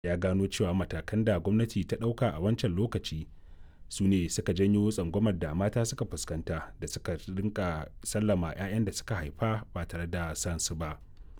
ya gano cewa matakan da gwamnati ta ɗauka a wancan lokaci su ne suka janyo tsangwamar da mata suka fuskanta da suka rinka sallama 'ya'yan da suka haifa ba tare da san su ba.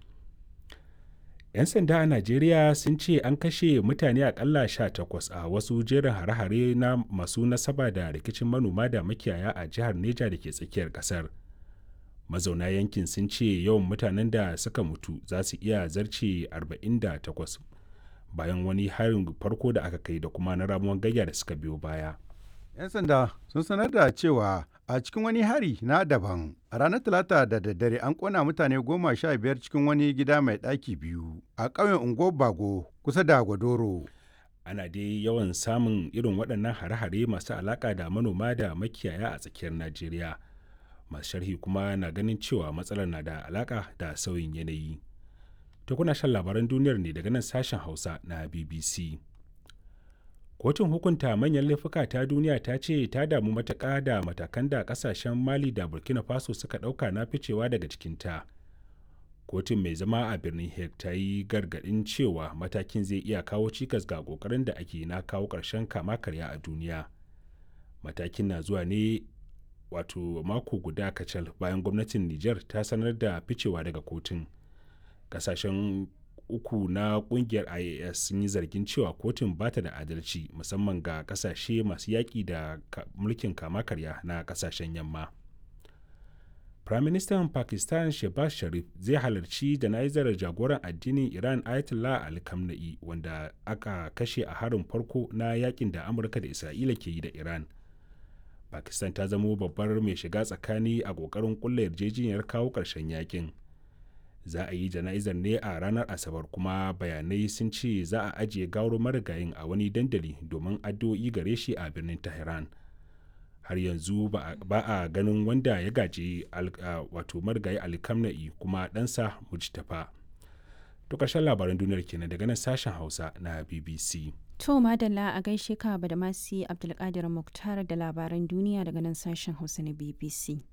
'yan sanda a najeriya sun ce an kashe mutane akalla takwas a wasu jerin hare-hare na masu nasaba da rikicin manoma da makiyaya a jihar neja da ke tsakiyar kasar mazauna yankin sun ce yawan mutanen da suka mutu za su iya zarce 48 bayan wani harin farko da aka kai da kuma na ramuwan gayya da suka biyo baya 'yan sanda sun sanar da cewa a cikin wani hari na daban a ranar talata da daddare an kona mutane goma sha biyar cikin wani gida mai ɗaki biyu a ƙauyen unguwar bago kusa da gwadoro ana dai yawan samun irin waɗannan hare-hare masu alaƙa da manoma da makiyaya a tsakiyar najeriya masu sharhi kuma na ganin cewa matsalar na da alaƙa da sauyin yanayi ta kuna shan labaran duniyar ne daga nan sashen hausa na bbc kotun hukunta manyan laifuka ta duniya ta ce ta damu matuƙa da matakan da ƙasashen mali da burkina faso suka ɗauka na ficewa daga cikinta kotun mai zama a birnin hague ta yi gargaɗin cewa matakin zai iya kawo cikas ga ƙoƙarin da ake na kawo ƙarshen kama karya a duniya matakin na zuwa ne wato mako guda kacal bayan gwamnatin niger ta sanar da ficewa daga kotun ƙasashen uku na kungiyar ias sun yi zargin cewa kotun ba ta da adalci musamman ga kasashe masu yaƙi da mulkin kama karya na kasashen yamma firaministan pakistan shehbaz sharif zai halarci jana'izar jagoran addinin iran ayatollah ali khamenei wanda aka kashe a harin farko na yakin da amurka da isra'ila ke yi da iran pakistan ta zamo babbar mai shiga tsakani a ƙoƙarin kulla yarjejeniyar kawo ƙarshen yakin za a yi jana'izar ne a ranar asabar kuma bayanai sun ce za a ajiye gawar marigayin a wani dandali domin addu'o'i gare shi a birnin tehran har yanzu ba a ganin wanda ya gaji wato marigayi alkamna'i kuma ɗansa mujtafa to ƙarshen labaran duniyar kenan daga nan sashen hausa na bbc To madalla a gaishe ka da masi Abdulkadir Muktar da labaran duniya daga nan sashen Hausa na BBC.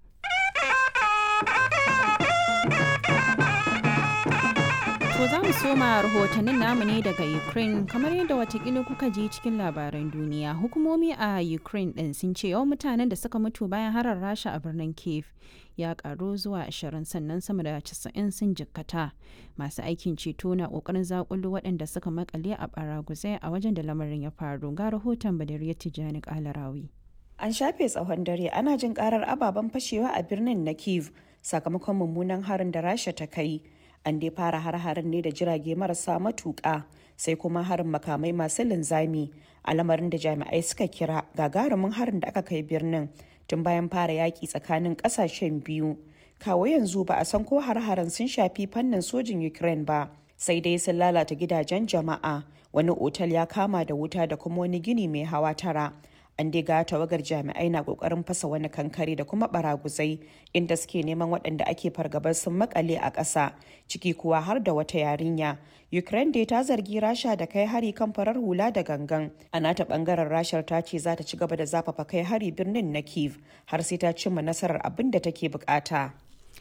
To za mu soma rahotannin namu ne daga Ukraine kamar yadda watakila kuka ji cikin labaran duniya. Hukumomi a Ukraine ɗin sun ce yawan mutanen da suka mutu bayan harar rasha a birnin Kiev ya karu zuwa 20 sannan sama da 90 sun jikkata. Masu aikin ceto na ƙoƙarin zakulu waɗanda suka makale a baraguzai a wajen da lamarin ya faru. Ga rahoton Badariya Tijjani Kalarawi. An shafe tsawon dare ana jin karar ababen fashewa a birnin na Kiev sakamakon mummunan harin da rasha ta kai. an dai fara har-harin ne da jirage marasa matuƙa sai kuma harin makamai masu linzami a lamarin da jami'ai suka kira gagarumin harin da aka kai birnin tun bayan fara yaƙi tsakanin ƙasashen biyu kawo yanzu ba a san ko har-harin sun shafi fannin sojin ukraine ba sai dai sun lalata gidajen jama'a wani otal ya kama da wuta da kuma wani gini mai hawa tara an diga tawagar jami'ai na kokarin fasa wani kankare da kuma baraguzai inda suke neman waɗanda ake fargabar sun makale a ƙasa ciki kuwa har da wata yarinya ukraine dai ta zargi rasha da kai hari kan farar hula da gangan a nata bangaren rashar ta ce za ta ci gaba da zafafa kai hari birnin na kiev har sai ta cimma nasarar abin da take bukata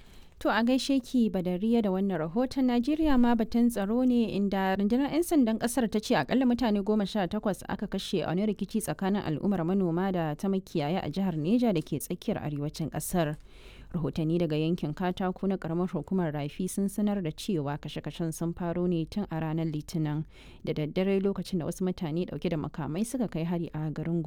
To a gaishe ki badariya da wannan rahoton Najeriya ma batun tsaro ne inda rundunar 'yan sandan kasar ta ce akalla mutane goma sha takwas aka kashe a wani rikici tsakanin al'ummar manoma da ta makiyaya a jihar Neja da ke tsakiyar arewacin kasar. Rahotanni daga yankin katako na karamar hukumar rafi sun sanar da cewa kashe-kashen sun faro ne tun a ranar litinin da daddare lokacin da wasu mutane dauke da makamai suka kai hari a garin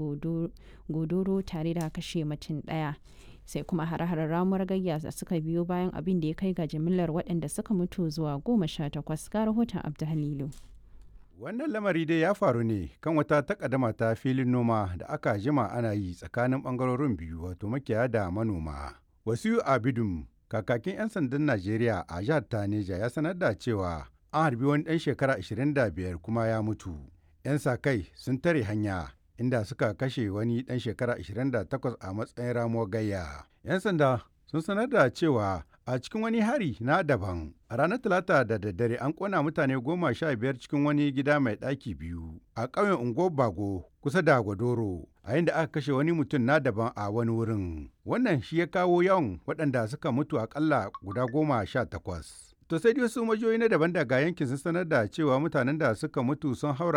godoro tare da kashe mutum daya. sai kuma hare-haren ramuwar gayya da suka biyo bayan abin da ya kai ga jimillar waɗanda suka mutu zuwa goma sha takwas ga rahoton abdulhalilu wannan lamari dai ya faru ne kan wata takaddama ta filin noma da aka jima ana yi tsakanin bangarorin biyu wato makiyaya da manoma wasu abidum kakakin 'yan sandan najeriya a jihar taneja ya sanar da cewa an harbi wani ɗan shekara 25 kuma ya mutu 'yan sa kai sun tare hanya inda suka kashe wani ɗan shekara 28 a matsayin ramuwar gayya. 'Yan sanda sun sanar da cewa a cikin wani hari na daban a ranar talata da daddare an kona mutane goma sha biyar cikin wani gida mai ɗaki biyu a ƙauyen unguwar bago kusa da gwadoro a inda aka kashe wani mutum na daban a wani wurin wannan shi ya kawo yawan waɗanda suka mutu akalla guda goma sha takwas To sai dai wasu majiyoyi na daban daga yankin sun sanar da cewa mutanen da suka mutu sun haura